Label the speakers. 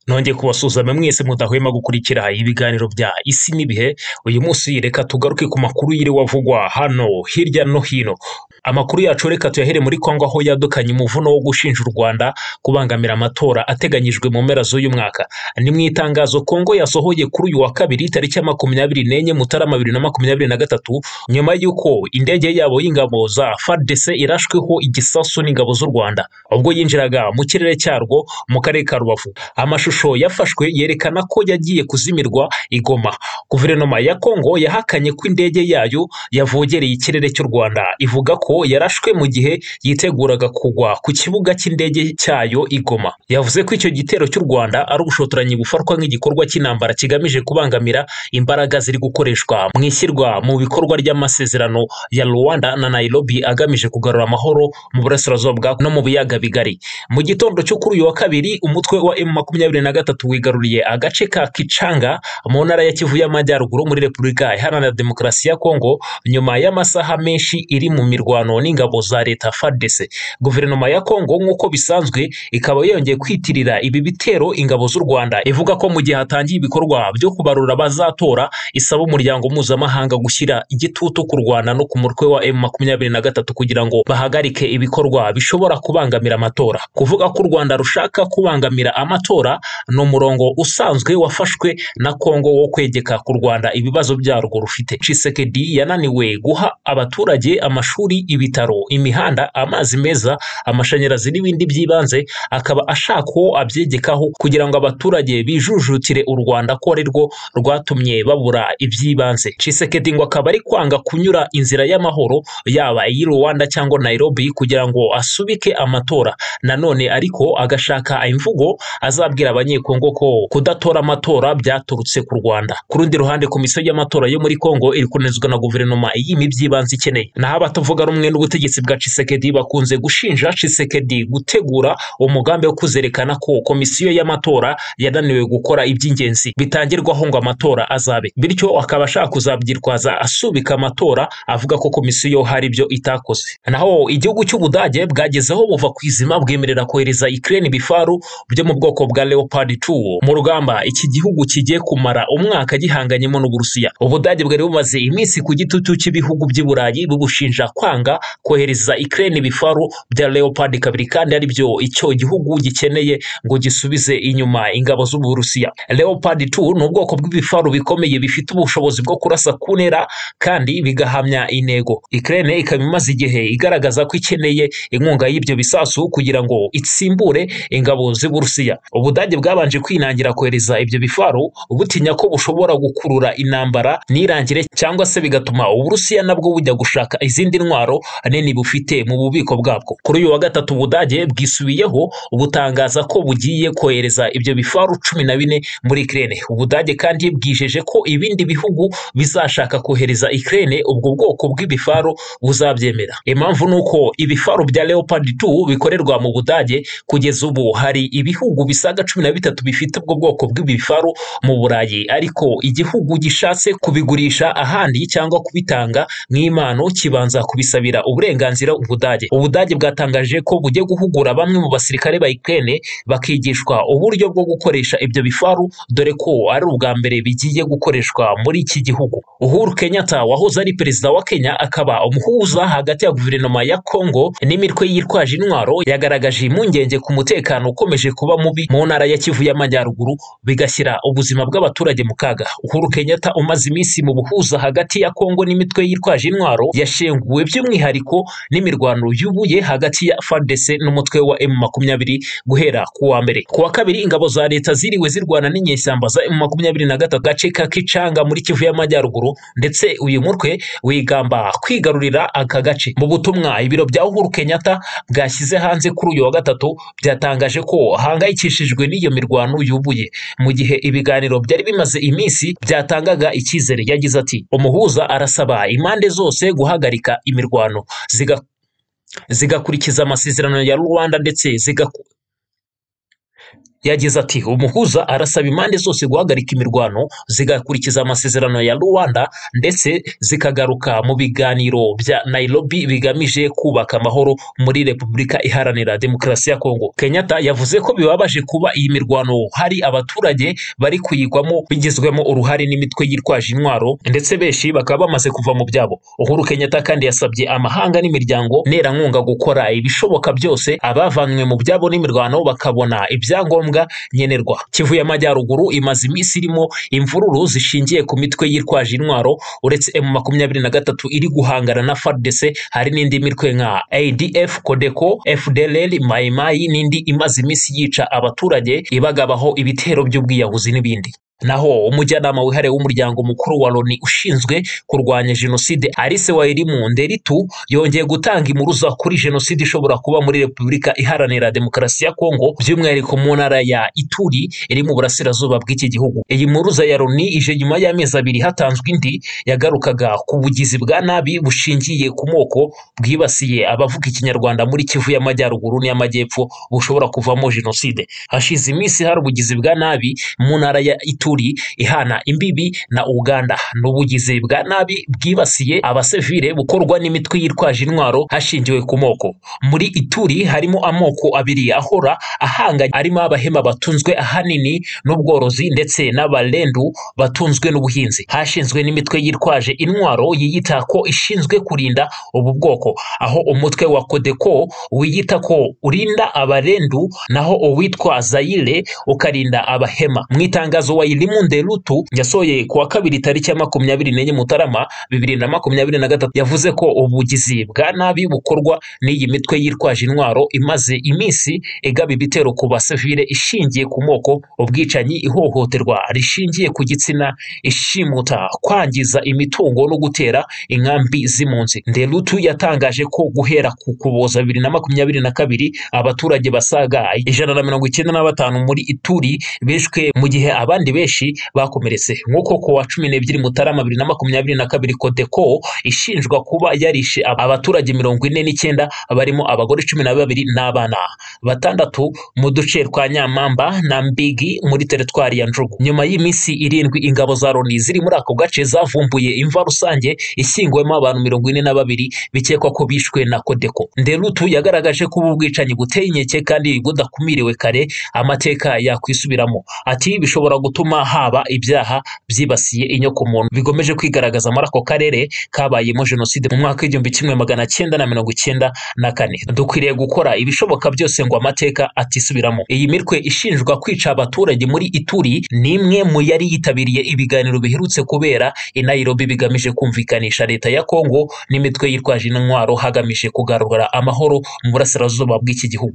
Speaker 1: nongeye kubasuhuzanya mwese mudahwema gukurikira ibiganiro bya isi n'ibihe uyu munsi reka tugaruke ku makuru yiriwe avugwa hano hirya no hino amakuru yacu reka tuyahere muri kongo aho yadukanye umuvuno wo gushinja u rwanda kubangamira amatora ateganyijwe mu mpera z'uyu mwaka ni mu itangazo kongo yasohoye kuri uyu wa kabiri tariki ya makumyabiri n'enye mutarama bibiri na makumyabiri na gatatu nyuma y'uko indege yabo y'ingabo za fardc irashweho igisasu n'ingabo z'u rwanda ubwo yinjiraga mu kirere cyarwo mu karere ka rubavu amashusho yafashwe yerekana ko yagiye kuzimirwa igoma guverinoma ya kongo yahakanye ko indege yayo yavogereye ikirere cy'u rwanda ivuga ko yarashwe mu gihe yiteguraga kugwa ku kibuga cy'indege cyayo igoma yavuze ko icyo gitero cy'u rwanda ari ubushotoranyi bufatwa nk'igikorwa cy'intambara kigamije kubangamira imbaraga ziri gukoreshwa mu ishyirwa mu bikorwa ry'amasezerano ya rwanda na nairobi agamije kugarura amahoro mu burasirazuba bwa no mu biyaga bigari mu gitondo cyo kuri uyu wa kabiri umutwe wa m makumyabiri na gatatu wigaruriye agace ka kicanga mu ntara ya kivu y'amajyaruguru muri repubulika iharanira demokarasi ya kongo nyuma y'amasaha menshi iri mu mirwano n'ingabo za leta fardc guverinoma ya kongo nk'uko bisanzwe ikaba yongeye kwitirira ibi bitero ingabo z'u rwanda ivuga ko mu gihe hatangiye ibikorwa byo kubarura abazatora isaba umuryango mpuzamahanga gushyira igitutu ku rwanda no ku mutwe wa m makumyabiri na gatatu kugira ngo bahagarike ibikorwa bishobora kubangamira amatora kuvuga ko u rwanda rushaka kubangamira amatora ni umurongo usanzwe wafashwe na kongo wo kwegeka ku rwanda ibibazo byarwo rufite cisekedi yananiwe guha abaturage amashuri ibitaro imihanda amazi meza amashanyarazi n'ibindi by'ibanze akaba ashaka uwo abyegekaho kugira ngo abaturage bijujutire u rwanda ko ari rwo rwatumye babura iby'ibanze cisekedi ngo akaba ari kwanga kunyura inzira y'amahoro yaba iy'i rwanda cyangwa nairobi kugira ngo asubike amatora nanone ariko agashaka imvugo azabwira abanyekongo ko kudatora amatora byaturutse ku rwanda ku rundi ruhande komisiyo y'amatora yo muri kongo iri kunezwa na guverinoma iyima iby'ibanze ikeneye naho abatavuga rumwe n'ubutegetsi bwa cisekedi bakunze gushinja cisekedi gutegura umugambi wo kuzerekana ko komisiyo y'amatora yananiwe gukora iby'ingenzi bitangirwaho ngo amatora azabe bityo akaba ashaka kuzabyitwaza asubika amatora avuga ko komisiyo hari ibyo itakoze naho igihugu cy'ubudage bwagezeho buva ku izima bwemerera kohereza ikirere ibifaru byo mu bwoko bwa leopard 2 mu rugamba iki gihugu kigiye kumara umwaka gihanganyemo n'uburusiya ubudage bwari bumaze iminsi ku gitutu cy'ibihugu by'i burayi bubushinja kwanga kohereza ikirere ibifaru bya leopard kabiri kandi ari byo icyo gihugu gikeneye ngo gisubize inyuma ingabo z'uburusiya leopard 2 ni ubwoko bw'ibifaru bikomeye bifite ubushobozi bwo kurasa ku ntera kandi bigahamya intego ikirere ikaba imaze igihe igaragaza ko ikeneye inkunga y'ibyo bisasu kugira ngo itsimbure ingabo z'uburusiya ubudage bwabanje kwinangira kohereza ibyo bifaru butinya ko bushobora gukurura intambara nirangire cyangwa se bigatuma uburusiya nabwo bujya gushaka izindi ntwaro nini bufite mu bubiko bwabwo kuri uyu wa gatatu ubudage bwisubiyeho butangaza ko bugiye kohereza ibyo bifaru cumi na bine muri ikirere ubudage kandi bwijeje ko ibindi bihugu bizashaka kohereza ikirere ubwo bwoko bw'ibifaru buzabyemera impamvu ni uko ibifaru bya leopard 2 bikorerwa mu budage kugeza ubu hari ibihugu bisaga cumi na bitatu bifite ubwo bwoko bw'ibifaru mu burayi ariko igihugu gishatse kubigurisha ahandi cyangwa kubitanga nk'impano kibanza kubisabira uburenganzira ubudage ubudage bwatangaje ko bugiye guhugura bamwe mu basirikare ba Ukraine bakigishwa uburyo bwo gukoresha ibyo bifaru dore ko ari ubwa mbere bigiye gukoreshwa muri iki gihugu Uhuru Kenyatta wahoze ari perezida wa Kenya akaba umuhuza hagati ya guverinoma ya Kongo n'imitwe yitwaje intwaro yagaragaje impungenge ku mutekano ukomeje kuba mubi mu ntara ya Kivu y'Amajyaruguru bigashyira ubuzima bw'abaturage mu kaga Uhuru Kenyatta umaze iminsi mu buhuza hagati ya Kongo n'imitwe yitwaje intwaro yashenguwe by'umwihariko n'imirwano yubuye hagati ya FARDC n'umutwe wa M20 guhera ku wa mbere ku wa kabiri ingabo za leta ziriwe zirwana n'inyeshyamba za M23 gace ka Kicanga muri Kivu y'Amajyaruguru ndetse uyu mutwe wigamba kwigarurira aka gace mu butumwa ibiro bya Uhuru Kenyatta bwashyize hanze kuri uyu wa gatatu byatangaje ko hangayikishijwe n'iyo mirwano yubuye mu gihe ibiganiro byari bimaze iminsi byatangaga icyizere yagize ati umuhuza arasaba impande zose guhagarika imirwano ziga zigakurikiza amasezerano ya Rwanda ndetse ziga yagize ati umuhuza arasaba impande zose guhagarika imirwano zigakurikiza amasezerano ya ruwanda ndetse zikagaruka mu biganiro bya nairobi bigamije kubaka amahoro muri repubulika iharanira demokarasi ya kongo kenyatta yavuze ko bibabaje kuba iyi mirwano hari abaturage bari kuyigwamo bigizwemo uruhare n'imitwe yitwaje intwaro ndetse benshi bakaba bamaze kuva mu byabo uhuru kenyatta kandi yasabye amahanga n'imiryango nerankunga gukora ibishoboka byose abavanywe mu byabo n'imirwano bakabona ibyangombwa nkenerwa kivu y'amajyaruguru imaze iminsi irimo imvururu zishingiye ku mitwe yitwaje intwaro uretse m makumyabiri na gatatu iri guhangana na fardc hari n'indi mitwe nka adf codeco fdlr mayimayi n'indi imaze iminsi yica abaturage ibagabaho ibitero by'ubwiyahuzi n'ibindi naho umujyanama wihariye w'umuryango mukuru wa loni ushinzwe kurwanya jenoside arise wayirimu nderitu yongeye gutanga impuruza kuri jenoside ishobora kuba muri repubulika iharanira demokarasi ya kongo by'umwihariko mu ntara ya ituri iri mu burasirazuba bw'iki gihugu iyi mpuruza ya loni ije nyuma y'amezi abiri hatanzwe indi yagarukaga ku bugizi bwa nabi bushingiye ku moko bwibasiye abavuga ikinyarwanda muri kivu y'amajyaruguru n'iy'amajyepfo bushobora kuvamo jenoside hashize iminsi hari ubugizi bwa nabi mu ntara ya ituri ishuri ihana imbibi na uganda ni ubugizi bwa nabi bwibasiye abasivile bukorwa n'imitwe yitwaje intwaro hashingiwe ku moko muri ituri harimo amoko abiri ahora ahanganye arimo abahema batunzwe ahanini n'ubworozi ndetse n'abarendu batunzwe n'ubuhinzi hashinzwe n'imitwe yitwaje intwaro yiyita ko ishinzwe kurinda ubu bwoko aho umutwe wa kodeko wiyita ko urinda abarendu naho uwitwa zayire ukarinda abahema mu itangazo wa Elimu Nderutu yasohoye ku wa kabiri tariki ya makumyabiri n'enye Mutarama bibiri na makumyabiri na gatatu yavuze ko ubugizi bwa nabi bukorwa n'iyi mitwe yitwaje intwaro imaze iminsi igaba ibitero ku basivile ishingiye ku moko ubwicanyi ihohoterwa rishingiye ku gitsina ishimuta kwangiza imitungo no gutera inkambi z'impunzi Nderutu yatangaje ko guhera ku kuboza bibiri na makumyabiri na kabiri abaturage basaga ijana na mirongo icyenda na batanu muri Ituri bishwe mu gihe abandi benshi benshi bakomeretse nk'uko ku wa cumi n'ebyiri mutarama bibiri na makumyabiri na kabiri kodeko ishinjwa kuba yarishe abaturage mirongo ine n'icyenda barimo abagore cumi na babiri n'abana batandatu mu duce twa nyamamba na mbigi muri teritwari ya njugu nyuma y'iminsi irindwi ingabo za loni ziri muri ako gace zavumbuye imva rusange ishyinguwemo abantu mirongo ine na babiri bikekwa ko bishwe na kodeko nderutu yagaragaje ko ubu bwicanyi buteye inkeke kandi budakumiriwe kare amateka yakwisubiramo ati bishobora gutuma haba ibyaha byibasiye inyokomuntu bigomeje kwigaragaza muri ako karere kabayemo jenoside mu mwaka w'igihumbi kimwe magana cyenda na mirongo icyenda na kane dukwiriye gukora ibishoboka byose ngo amateka atisubiramo iyi mitwe ishinjwa kwica abaturage muri ituri ni imwe mu yari yitabiriye ibiganiro biherutse kubera i Nairobi bigamije kumvikanisha leta ya Kongo n'imitwe yitwaje intwaro hagamije kugarura amahoro mu burasirazuba bw'iki gihugu